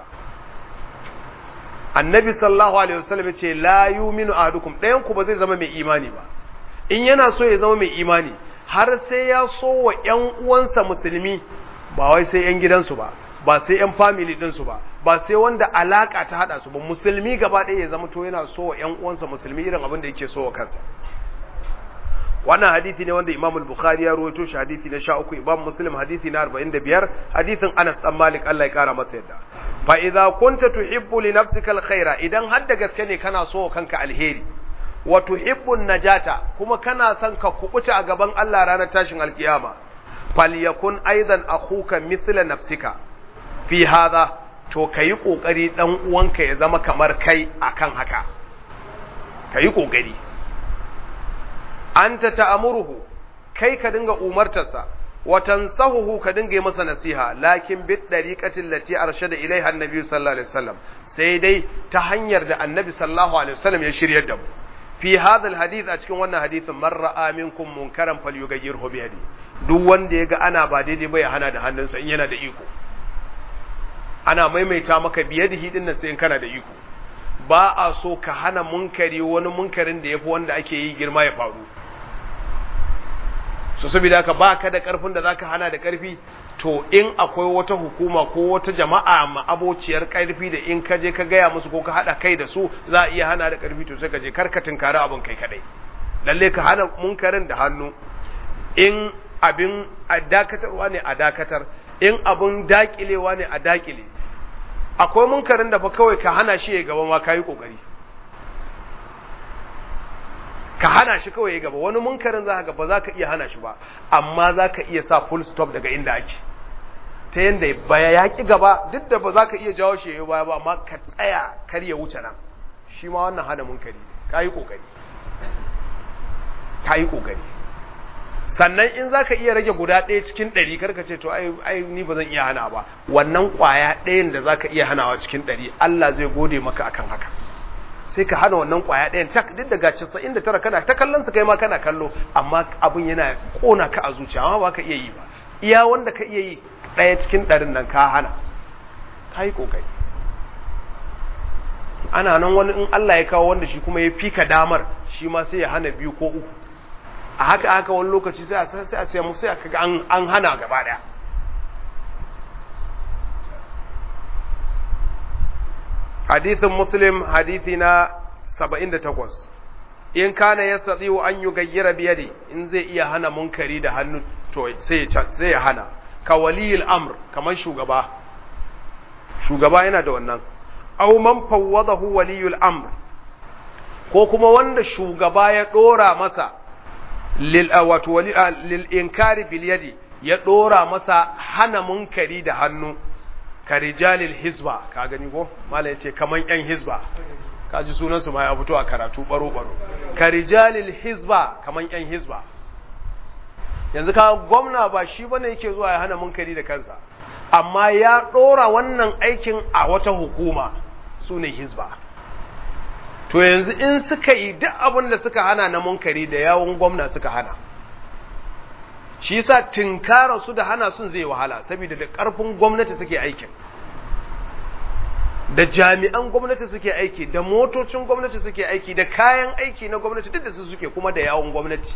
annabi sallallahu alaihi wasallam yace la yu'minu ahadukum ɗayan ku ba zai zama mai imani ba in yana so ya zama mai imani har sai ya so wa ƴan uwansa musulmi ba wai sai ƴan gidansu ba ba sai ƴan family ɗinsu ba ba sai wanda alaka ta hada su ba musulmi gaba ɗaya ya zama to yana so wa ƴan uwansa musulmi irin abin da yake so wa kansa wannan hadisi ne wanda Imam al-Bukhari ya rawaito shi hadisi na 13 Imam Muslim hadisi na 45 hadisin Anas dan Malik Allah ya kara masa yadda fa idza kunta tuhibbu li nafsika al-khaira idan har da gaske ne kana so kanka alheri wa tuhibbu najata kuma kana son ka kubuta a gaban Allah ranar tashin alkiyama falyakun aidan akhuka mithla nafsika fi hadha to kayi kokari dan uwanka ya zama kamar kai akan haka kayi kokari anta ta'amuruhu kai ka dinga umartarsa wa tansahuhu ka dinga yi masa nasiha lakin bid dariqatin lati arshada ilaiha annabi sallallahu alaihi wasallam sai dai ta hanyar da annabi sallallahu alaihi wasallam ya shiryar da mu fi hadha alhadith a cikin wannan hadithin man ra'a minkum munkaran falyughayyirhu bi yadi duk wanda yaga ana ba daidai ba ya hana da hannunsa in yana da iko ana maimaita maka biyadihi din nan sai in kana da iko ba a so ka hana munkari wani munkarin da yafi wanda ake yi girma ya faru so saboda haka ba ka da karfin da zaka hana da karfi to in akwai wata hukuma ko wata jama'a ma abociyar karfi da in ka je ka gaya musu ko ka hada kai da su za a iya hana da karfi to sai ka je karka tinkari abin kai kadai lalle ka hana munkarin da hannu in abin a dakatarwa ne a dakatar in abin dakilewa ne a dakile akwai munkarin da fa kawai ka hana shi ya gaba ma kayi kokari ka hana shi kawai ya gaba wani munkarin za ka ba za ka iya hana shi ba amma za ka iya sa full stop daga inda ake ta yadda baya ya ki gaba duk da ba za ka iya jawo shi ya baya ba amma ka tsaya kar ya wuce nan shi ma wannan hana munkari ka yi kokari ka yi kokari sannan in za ka iya rage guda ɗaya cikin ɗari karka ce to ai ni ba zan iya hana ba wannan ƙwaya ɗayan da za ka iya hanawa cikin ɗari Allah zai gode maka akan haka sai ka hana wannan ƙwaya ɗayan tak duk daga casa'in da tara kana ta kallon su kai ma kana kallo amma abin yana ƙona ka a zuciya amma ba ka iya yi ba iya wanda ka iya yi ɗaya cikin ɗarin nan ka hana ka yi ƙoƙari ana nan wani in Allah ya kawo wanda shi kuma ya fika damar shi ma sai ya hana biyu ko uku a haka haka wani lokaci sai a sai a sai mu sai aka ga an hana gaba daya hadithin muslim hadithi na 78 in kana yastati an yugayyira biyadi in zai iya hana munkari da hannu to sai ya sai ya hana ka waliyul amr kamar shugaba shugaba yana da wannan aw man fawwadahu waliyul amr ko kuma wanda shugaba ya dora masa lil wato wali lil inkari bil yadi ya dora masa hana munkari da hannu ka rijalil hizba ka gani ko mala yace kaman yan hizba ka ji sunan su ma ya fito a karatu baro baro ka rijalil hizba kaman yan hizba yanzu ka gwamna ba shi bane yake zuwa ya hana munkari da kansa amma ya dora wannan aikin a wata hukuma sune hizba to yanzu in suka yi duk abin da suka hana na munkari da yawon gwamna suka hana shi yasa tinkara su da hana sun zai wahala saboda da ƙarfin gwamnati suke aikin da jami'an gwamnati suke aiki da motocin gwamnati suke aiki da kayan aiki na gwamnati duk da su suke kuma da yawon gwamnati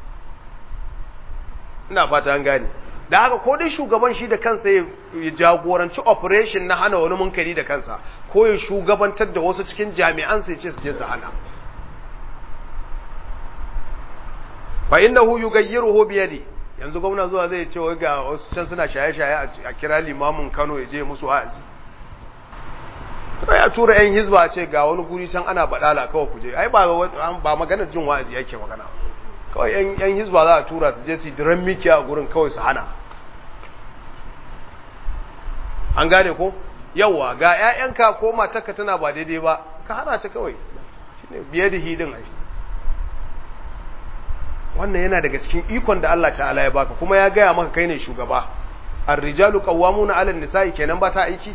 ina fata an gane da haka ko dai shugaban shi da kansa ya jagoranci operation na hana wani munkari da kansa ko ya shugabantar da wasu cikin jami'an sai ce su je su hana fa innahu yughayyiruhu bi yadi yanzu gwamna zuwa zai ce wai ga wasu can suna shaye-shaye a kira limamin Kano ya je musu wa'azi to ya tura yan hizba a ce ga wani guri can ana badala kawai ku je ai ba ba maganar jin wa'azi yake magana kawai yan yan hizba za a tura su je su diran miki a gurin kawai su hana an gane ko yawa ga ƴaƴanka ko matarka tana ba daidai ba ka hana ta kawai shine biye da hidin ai wannan yana daga cikin ikon da Allah ta'ala ya baka kuma ya gaya maka kai ne shugaba ar-rijalu qawwamuna 'ala an-nisa'i kenan ba ta aiki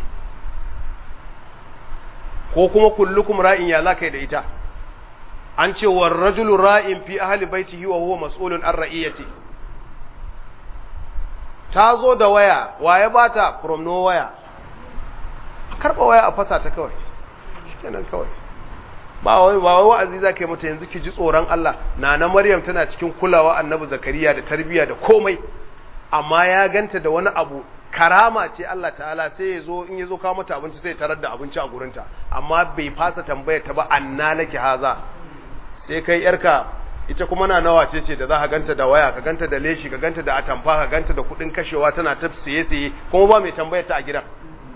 ko kuma kullukum ra'in ya zakai da ita an ce war rajulu ra'in fi ahli baitihi wa huwa mas'ulun an ra'iyati ta zo da waya waye bata from no waya karba waya a fasa ta kawai shikenan kawai ba wai ba wai wa'azi zaka yi mata yanzu ki ji tsoron Allah nana Maryam tana cikin kulawa Annabi Zakariya da tarbiyya da komai amma ya ganta da wani abu karama ce Allah ta'ala sai ya zo in ya zo kawo mata abinci sai ya tarar da abinci a gurinta amma bai fasa tambaya ta ba anna laki haza sai kai yarka ita kuma na nawa ce ce da za ka ganta da waya ka ganta da leshi ka ganta da atamfa ka ganta da kudin kashewa tana ta siye siye kuma ba mai tambaya ta a gidan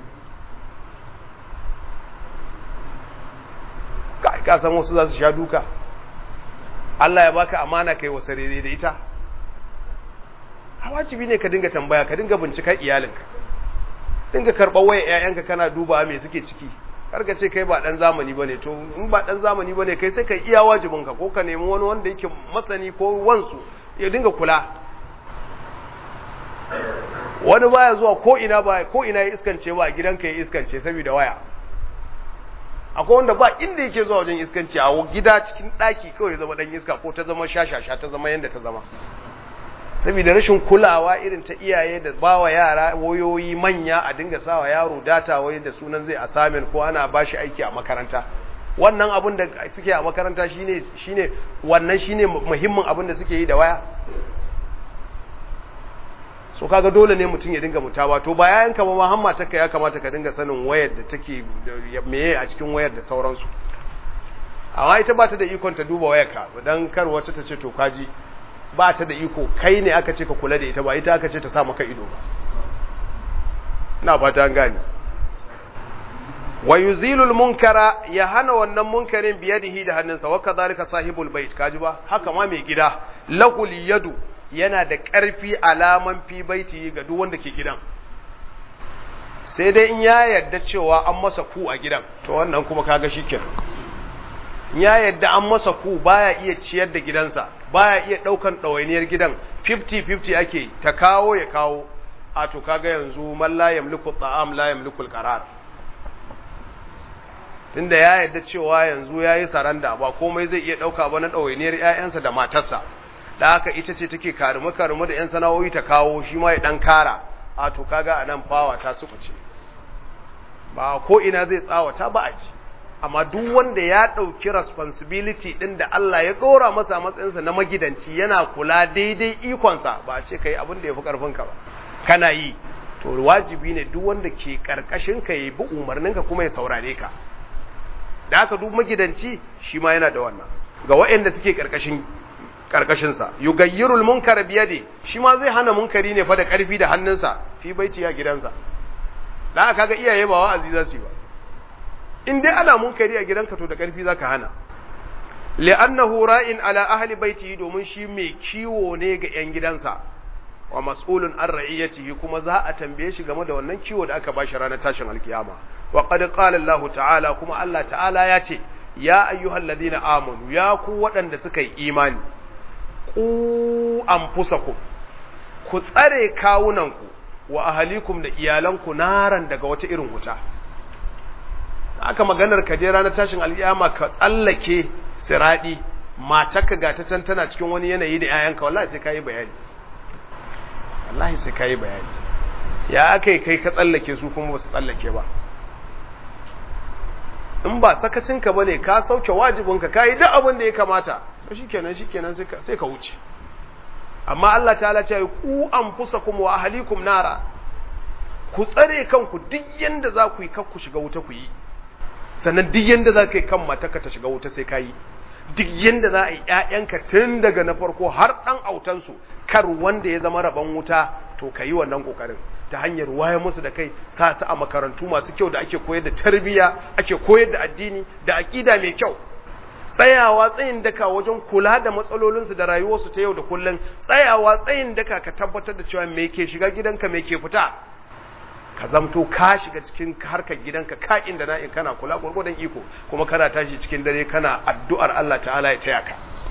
ka ka san wasu za su sha duka Allah ya baka amana kai wasa rere da ita a wajibi ne ka dinga tambaya ka dinga bincika iyalinka dinga karɓar waya ƴaƴanka kana duba me suke ciki karka ce kai ba dan zamani bane to in ba dan zamani bane kai sai ka iya wajibinka ko ka nemi wani wanda yake masani ko wansu ya dinga kula wani baya zuwa ko ina ba ko ina ya iskance ba gidanka ya iskance saboda waya akwai wanda ba inda yake zuwa wajen iskanci a gida cikin daki kawai ya zama dan iska ko ta zama shashasha ta zama yanda ta zama saboda rashin kulawa irin ta iyaye da bawa yara wayoyi manya a dinga sawa yaro data wai da sunan zai asamin ko ana bashi aiki a makaranta wannan abin da suke a makaranta shine shine wannan shine muhimmin abin da suke yi da waya so kaga dole ne mutum ya dinga mutawa to ba yayan ka ba ma hamma taka ya kamata ka dinga sanin wayar da take meye a cikin wayar da sauransu amma ita ba ta da ikon ta duba wayar ka dan kar wata ta ce to kaji ba ta da iko kai ne aka ce ka kula da ita ba ita aka ce ta sa maka ido ba ina fata an gane wa yuzilul munkara ya hana wannan munkarin biyadihi da hannunsa wa kadhalika sahibul bait kaji ba haka ma mai gida lahul yadu yana da ƙarfi alaman fi baiti ga duk wanda ke gidan sai dai in ya yarda cewa an masa ku a gidan to wannan kuma kaga shikenan ya yarda an masa ku baya iya ciyar da gidansa baya iya daukan ɗawainiyar gidan 50-50 ake ta kawo ya kawo a to kaga yanzu man la yamliku ta'am la yamliku al-qarar tunda ya yarda cewa yanzu yayi saranda ba komai zai iya dauka ba na ɗawainiyar ƴaƴansa da matarsa da haka ita ce take karume karume da ƴan sana'o'i ta kawo shi ma ya dan kara a to kaga anan fawa ta sukuce ba ko ina zai tsawata ba a ji amma duk wanda ya ɗauki responsibility ɗin da Allah ya ɗora masa matsayinsa na magidanci yana kula daidai ikonsa ba a ce ka yi abin da ya fi ƙarfinka ba kana yi to wajibi ne duk wanda ke ƙarƙashin ka ya bi umarninka kuma ya saurare ka da haka duk magidanci shi ma yana da wannan ga waɗanda suke ƙarƙashin ƙarƙashinsa yugayyirul munkara biyade shi ma zai hana munkari ne fa da ƙarfi da hannunsa fi baiti ya gidansa da haka kaga iyaye ba wa'azi za su yi ba in dai ana munkari a gidanka to da ƙarfi zaka hana li'annahu ra'in ala ahli baitihi domin shi mai kiwo ne ga ƴan gidansa wa mas'ulun an ra'iyatihi kuma za a tambaye shi game da wannan kiwo da aka bashi ranar tashin alkiyama wa qad qala Allah ta'ala kuma Allah ta'ala ya ce ya ayyuhal ladina amanu ya ku waɗanda suka yi imani ku anfusakum ku tsare kawunanku wa ahalikum da iyalanku naran daga wata irin wuta aka maganar ka je ranar tashin al'iyama ka tsallake siradi matarka ga ta can tana cikin wani yanayi da 'ya'yanka wallahi sai kayi bayani wallahi sai kayi bayani ya aka yi kai ka tsallake su kuma ba su tsallake ba in ba sakacinka ba ne ka sauke wajibinka ka yi duk abin da ya kamata to shikenan shikenan sai ka wuce amma Allah ta'ala ce ku anfusakum wa ahlikum nara ku tsare kanku duk yanda za ku yi kar ku shiga wuta ku yi sannan duk yanda za ka yi kan mataka ta shiga wuta sai ka yi duk yanda za a yi ‘ya'yanka tun daga na farko har ɗan autansu kar wanda ya zama rabon wuta to ka yi wannan ƙoƙarin ta hanyar waye musu da kai sa su a makarantu masu kyau da ake koyar da tarbiyya ake koyar da addini da aƙida mai kyau tsayawa tsayin daka wajen kula da matsalolinsu da rayuwarsu ta yau da kullum tsayawa tsayin daka ka tabbatar da cewa me ke shiga gidanka me ke fita ka zamto ka shiga cikin harkar gidanka ka inda na in kana kula gurgurdan iko kuma kana tashi cikin dare kana addu'ar Allah ta'ala ya taya ka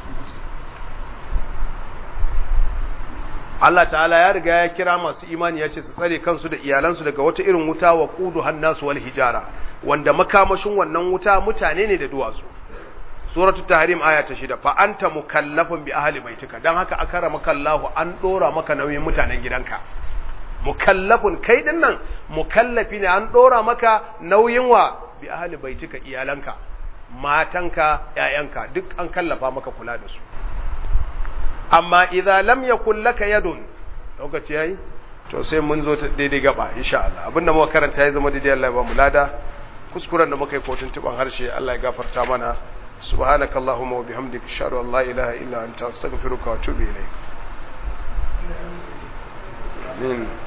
Allah ta'ala ya riga ya kira masu imani ya ce su tsare kansu da iyalansu daga wata irin wuta wa qudu hannasu wal hijara wanda makamashin wannan wuta mutane ne da duwatsu suratu tahrim aya ta shida fa anta mukallafun bi ahli baitika dan haka akara maka Allah an dora maka nauyin mutanen gidanka mukallafun kai din nan mukallafi ne an dora maka nauyin wa bi ahli baitika iyalanka matanka ƴaƴanka duk an kallafa maka kula da su amma idza lam yakul laka yadun lokaci yayi to sai mun zo ta daidai gaba insha Allah abinda muka karanta ya zama daidai Allah ya ba mu lada kuskuren da muka yi kotun tuban harshe Allah ya gafarta mana subhanakallahumma wa bihamdika ashhadu an la ilaha illa anta astaghfiruka wa atubu ilayk amin